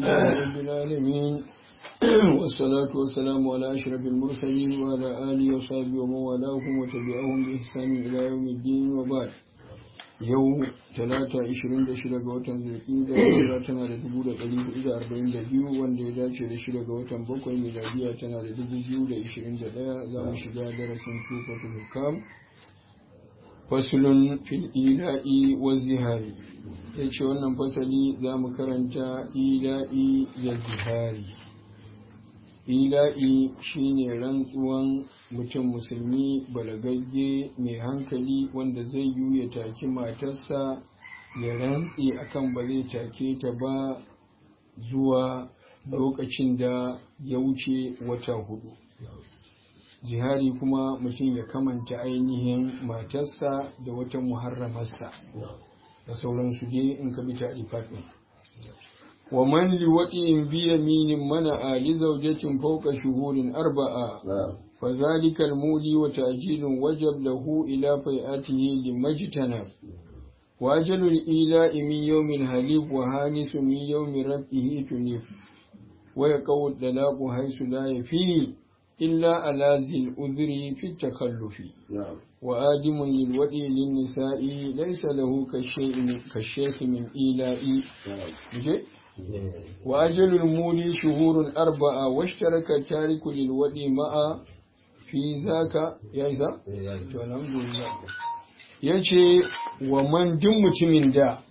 لله رب العالمين والصلاة والسلام على أشرف المرسلين وعلى آله وصحبه ومن والاهم وتبعهم بإحسان إلى يوم الدين وبعد yau talata 26 ga watan zulkida hijira tana da 1442 wanda ya dace da shida ga watan bakwai miladiya tana da 2021 za mu shiga darasin tufatul hukam fasulun fil ila'i wa zihari ya ce wannan fasali za mu karanta ila'i da zihari ila'i shine rantsuwan mutum musulmi balagagge mai hankali wanda zai yi ya taki matarsa ya rantse akan ba zai take ta ba zuwa lokacin da ya wuce wata hudu zihari kuma mutum ya kamanta ainihin matarsa da wata muharramarsa da sauransu dai in ka bi ta ومن لوطئ بيمين منع لزوجة فوق شهور أربعة فذلك المولي وتأجيل وجب له إلى فيئته لمجتنب وأجل الإيلاء من يوم الهليب وهانس من يوم ربه تنف ويقو الطلاق حيث لا يفي إلا على ذي الأذر في التخلف وآدم للوئي للنساء ليس له كالشيخ من إيلاء وأجل المولي شهور أربعة واشترك التارك للودي مع في ذاك يا إذا yace wa man duk mutumin da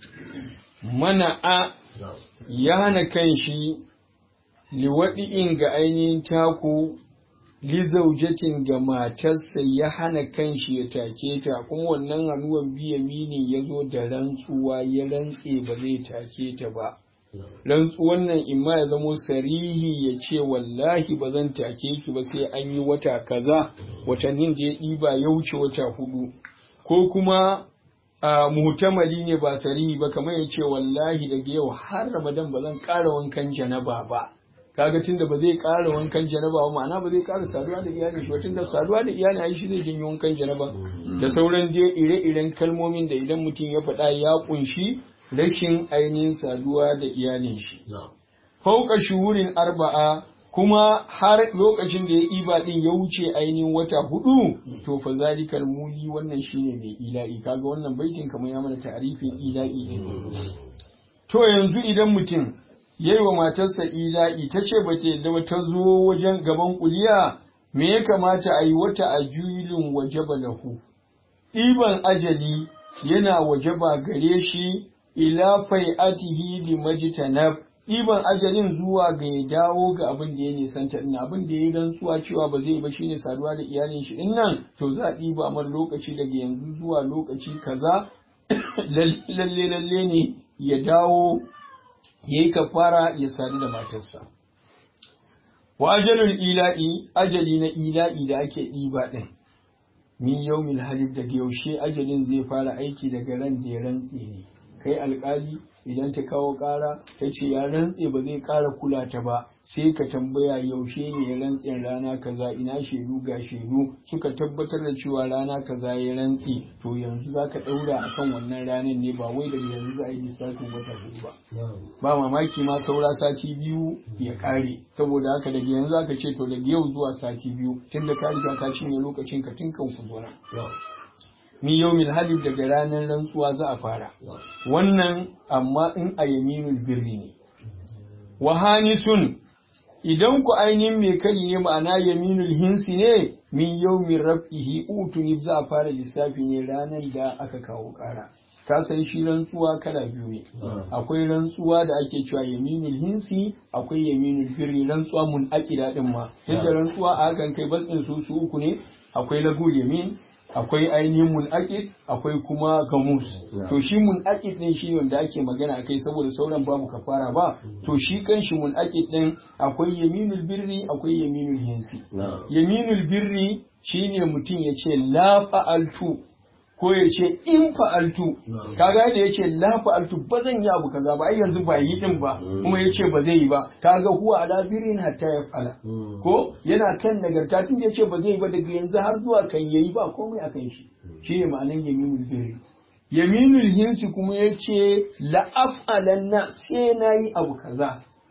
mana'a ya hana kan shi liwaɗi'in ga ainihin taku lizaujatin ga matarsa ya hana kan shi ya take ta kuma wannan hannuwan biya mini ya zo da rantsuwa ya rantse ba zai take ta ba rantsuwan nan imma ya zamo sarihi ya ce wallahi ba zan take ki ba sai an yi wata kaza watannin da ya ɗiba ya wuce wata hudu ko kuma a muhtamali ne ba sarihi ba kamar ya ce wallahi daga yau har ramadan ba zan ƙara wankan janaba ba kaga tunda ba zai ƙara wankan janaba ba ma'ana ba zai ƙara saduwa da iyalin shi tunda saduwa da iyalin ai shi zai janyo wankan janaba da sauran dai ire-iren kalmomin da idan mutum ya faɗa ya ƙunshi rashin ainihin saduwa da iyalin shi. Fauka shuhurin arba'a kuma har lokacin da ya iba din ya wuce ainihin wata hudu to fa zalikal muli wannan shine mai ila'i kaga wannan baitin kamar ya mana ta'arifin ila'i ne. To yanzu idan mutum yayi wa matarsa ila'i ta ce ba ta da ta zo wajen gaban kuliya me ya kamata a yi wata ajulin wajaba lahu ɗiban ajali yana wajaba gare shi ila fai'atihi li majtanab iban ajalin zuwa ga ya dawo ga abin da ya nisanta din abin da ya rantsuwa cewa ba zai ba shine saduwa da iyalin shi din nan to za a ɗiba mar lokaci daga yanzu zuwa lokaci kaza lalle lalle ne ya dawo yayi kafara ya sadu da matarsa wa ajalul ila'i ajali na ila'i da ake ɗiba din min yawmil halif daga yaushe ajalin zai fara aiki daga ran da ya rantse ne kai alkali idan ta kawo ƙara ta ce ya rantse ba zai ƙara kula ta ba sai ka tambaya yaushe ne ya rantse rana kaza ina shaidu ga shaidu suka tabbatar da cewa rana kaza ya rantse to yanzu za ka ɗaura a kan wannan ranar ne ba wai daga yanzu za a yi lissafin wata hudu ba ba mamaki ma saura sati biyu ya ƙare saboda haka daga yanzu aka ce to daga yau zuwa sati biyu tun da ka riga ka cinye lokacin ka tun kan ku min yawmil halif daga ranar rantsuwa za a fara wannan amma in a yaminul birri ne wa hanisun idan ku ainihin mai kari ne ma'ana yaminul hinsi ne min yawmin rab'ihi utuni za a fara lissafi ne ranar da aka kawo kara ka san shi rantsuwa kala biyu ne akwai rantsuwa da ake cewa yaminul hinsi akwai yaminul birri rantsuwa mun akida din ma tunda rantsuwa a hakan kai batsin su su uku ne akwai lagul yamin akwai ainihin mun'aqid akwai kuma gamus to shi mun'aqid din shi wanda ake magana akai saboda sauran babu kafara ba to shi kanshi mun'aqid din akwai yaminul birri akwai yaminul hinsi yaminul birri shine mutum ya ce la fa'altu ko ya ce in fa'altu kaga da ya ce la fa'altu ba zan yi abu kaza ba ai yanzu ba yi din ba kuma ya ce ba zai yi ba kaga huwa ala birin hatta ya fala ko yana kan nagarta tun da ya ce ba zai yi ba daga yanzu har zuwa kan yayi ba komai akan shi shine ma'anan yaminul birri yaminul hinsi kuma ya ce la'af'alanna sai na yi abu kaza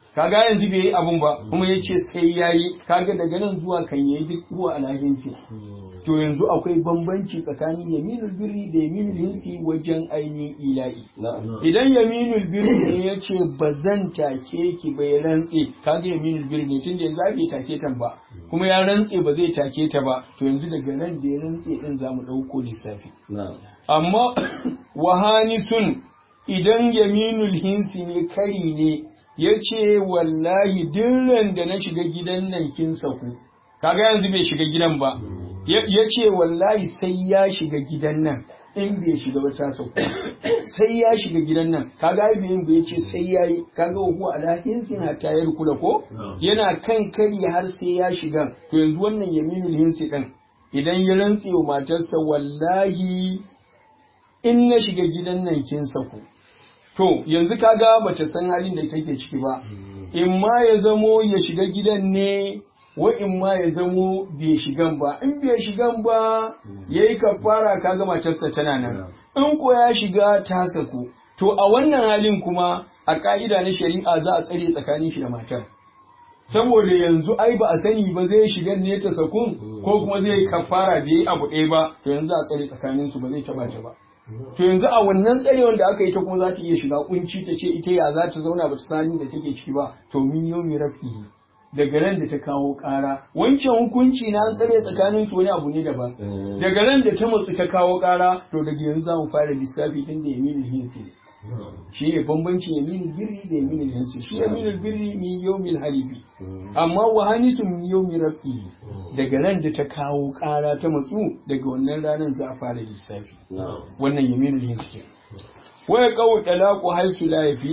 kaga yanzu bai yi abun ba kuma ya ce sai ya yi kaga daga nan zuwa kan yayi duk ruwa alhakinsa to yanzu akwai bambanci tsakanin yaminul birri da yaminul hinsi wajen ainihin ila'i idan yaminul birri ne ya ce ba zan take ki bai rantse kaga yaminul birri ne tunda yanzu bai take ta ba kuma ya rantse ba zai take ta ba to yanzu daga nan da ya rantse din zamu dauko lissafi amma wahanisun idan yaminul hinsi ne kari ne ya ce wallahi dirran da na shiga gidan nan kin saku kaga yanzu bai shiga gidan ba ya ce wallahi sai ya shiga gidan nan in bai shiga ba ta saku sai ya shiga gidan nan kaga ai bai bai ce sai yayi kaga huwa ala hinsin hatta ya kula ko yana kan kari har sai ya shiga to yanzu wannan yaminul hinsi din idan ya rantse wa matarsa wallahi in na shiga gidan nan kin saku to yanzu kaga bata san halin da take ciki ba in ma ya zamo ya shiga gidan ne wa in ma ya zamo bai shigan ba in bai shigan ba yayi kafara kaga matarsa tana nan in ko ya shiga ta saku to a wannan halin kuma a ka'ida na shari'a za a tsare tsakanin shi da matar saboda yanzu ai ba a sani ba zai shiga ne ta sakun ko kuma zai kafara bai yi abu ɗaya ba to yanzu a tsare tsakanin su ba zai taba ta ba to yanzu a wannan tsarewar da aka yi ta kuma za ta iya shiga kunci ta ce ita ya za ta zauna ba ta sani da take ciki ba to min yau mi rafihi daga nan da ta kawo ƙara wancan hukunci na an tsare tsakanin su wani abu ne daban daga nan da ta matsu ta kawo ƙara to daga yanzu za mu fara lissafi din da yaminul hinsi shi ne bambancin yaminul birri da yaminul hinsi shi yaminul birri min yawmil halifi amma wa hanisu min yawmi rafi daga nan da ta kawo ƙara ta matsu daga wannan ranar za a fara lissafi wannan yaminul hinsi ke waya qawl talaqu haisu la yafi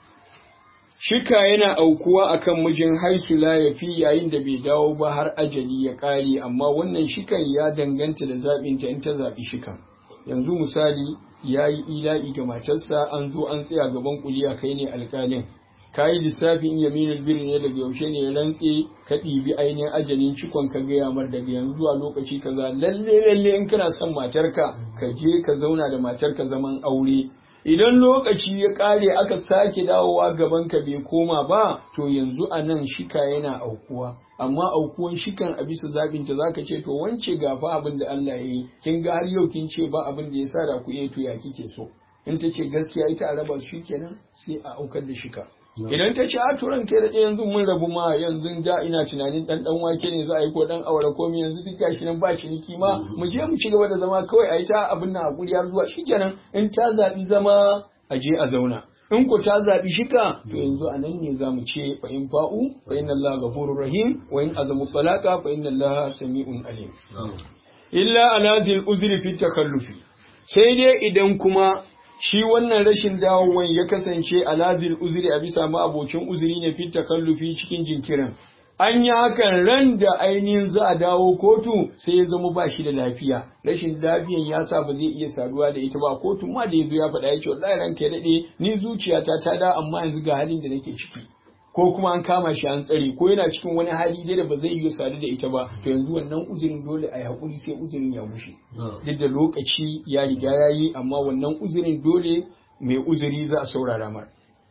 shika yana aukuwa akan mijin haisu la yafi yayin da bai dawo ba har ajali ya ƙare amma wannan shikan ya danganta da zaɓinta in ta zaɓi shikan yanzu misali ya yi ila'i ga matarsa an zo an tsaya gaban kuliya kai ne alƙalin ka yi lissafin yaminul birri ne daga yaushe ne ya rantse ka ɗibi ainihin ajalin cikon ka gaya mar daga yanzu zuwa lokaci kaza lalle lalle in kana son matarka ka je ka zauna da matarka zaman aure idan lokaci ya ƙare aka sake dawowa gaban ka bai koma ba to yanzu a nan shika yana aukuwa amma aukuwan shikan a bisa zaɓin ta zaka ce to wance ga fa abin da Allah ya yi kin ga har yau kin ce ba abin da ya sa da ku to ya kike so in ta ce gaskiya ita a raba su kenan sai a aukar da shika idan ta ce a turan kai da yanzu mun rabu ma yanzu da ina tunanin dan dan wake ne za a yi ko dan awara ko yanzu duk gashi nan ba ciniki ma mu je mu ci gaba da zama kawai a yi ta abin nan hakuri har zuwa shikenan in ta zaɓi zama a je a zauna in ku ta zaɓi shika to yanzu a nan ne za mu ce fa in fa'u fa inna Allah ghafurur rahim wa in azamu talaqa fa inna Allah sami'un alim illa ala zil uzri fi takallufi sai dai idan kuma shi wannan rashin dawowan ya kasance ala zil uzri a bisa ma abocin uzuri ne fi takallufi cikin jinkirin an yi hakan ran da ainihin za a dawo kotu sai ya zama ba shi da lafiya rashin lafiyan ya sa ba zai iya saduwa da ita ba kotu ma da ya zo ya faɗa ya ce wallahi ranka ya daɗe ni zuciyata ta da amma yanzu ga halin da nake ciki ko kuma an kama shi an tsare ko yana cikin wani hali dai da ba zai iya sadu da ita ba to yanzu wannan uzurin dole a yi haƙuri sai uzurin ya mushe duk da lokaci ya riga ya yi amma wannan uzurin dole mai uzuri za a saurara mar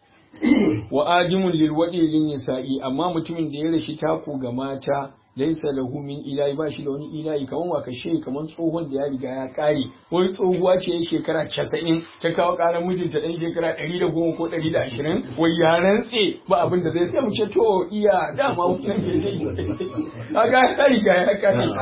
wa adimun lil wadi lin nisa'i amma mutumin da ya rashi taku ga mata laisa lahu min ilahi ba shi da wani ilahi kaman wa kashe kaman tsohon da ya riga ya kare wani tsohuwa ce ya shekara 90 ta kawo karan mijinta dan shekara 110 ko 120 wai ya rantse ba abin da zai sai mu ce to iya dama wannan ke zai kaga ya riga ya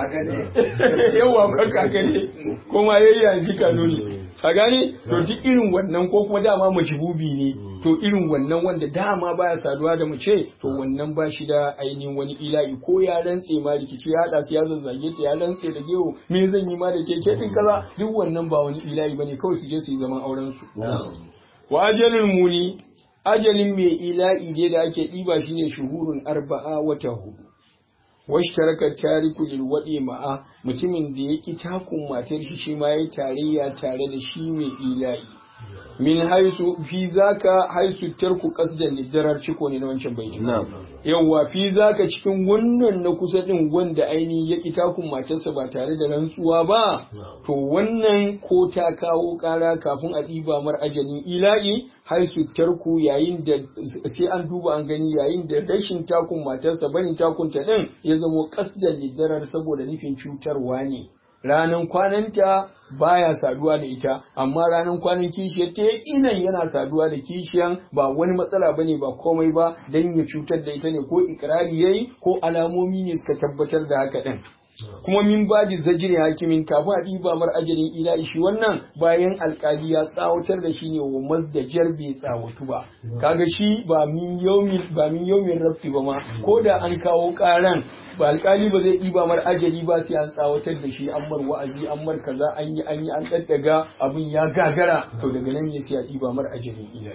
kare yawa ka kaka ne kuma yayi yanzu kanuni ka gane to duk irin wannan ko kuma dama majbubi ne to irin wannan wanda dama baya saduwa da mace to wannan ba shi da ainihin wani ila'i ko ya rantse ma rikici ya haɗa su ya zazzage ta ya rantse da gewo me zan yi ma da ke ke din kaza duk wannan ba wani ila'i bane kawai su je su yi zaman auren su wa ajalul muni ajalin mai ila'i dai da ake ɗiba shine shuhurun arba'a wata hudu washtaraka tariku lil wadi ma'a mutumin da yaki takun matar shi shi ma yayi tarayya tare da shi mai ila'i min haisu fi zaka haisu tarku qasdan lidarar ciko ne na wancan baiti yawa fi zaka cikin wannan na kusa din wanda ainihin ya ki takun matarsa ba tare da rantsuwa ba to wannan ko ta kawo kara kafin a ɗiba mar ajalin ila'i haisu tarku yayin da sai an duba an gani yayin da rashin takun matarsa barin takun ta din ya zamo qasdan lidarar saboda nufin cutarwa ne ranan kwananta baya saduwa da ita amma ranan kwanan kishiyar ta yakinan yana saduwa da kishiyan ba wani matsala bane ba komai ba dan ya cutar da ita ne ko ikrari yayi ko alamomi ne suka tabbatar da haka din kuma min baji zajiri hakimin kafin a ɗiba mar ajalin ila shi wannan bayan alkali ya tsawatar da shi ne wa mazdajar bai tsawatu ba kaga shi ba min yaumin ba min yaumin rafi ba ma ko da an kawo karan ba alkali ba zai ɗiba mar ajali ba sai an tsawatar da shi an mar wa'azi an mar kaza an yi an yi an daddaga abin ya gagara to daga nan ne sai a ɗiba mar ajalin ila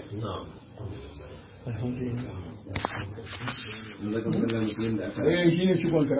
alhamdulillah eh shine cikon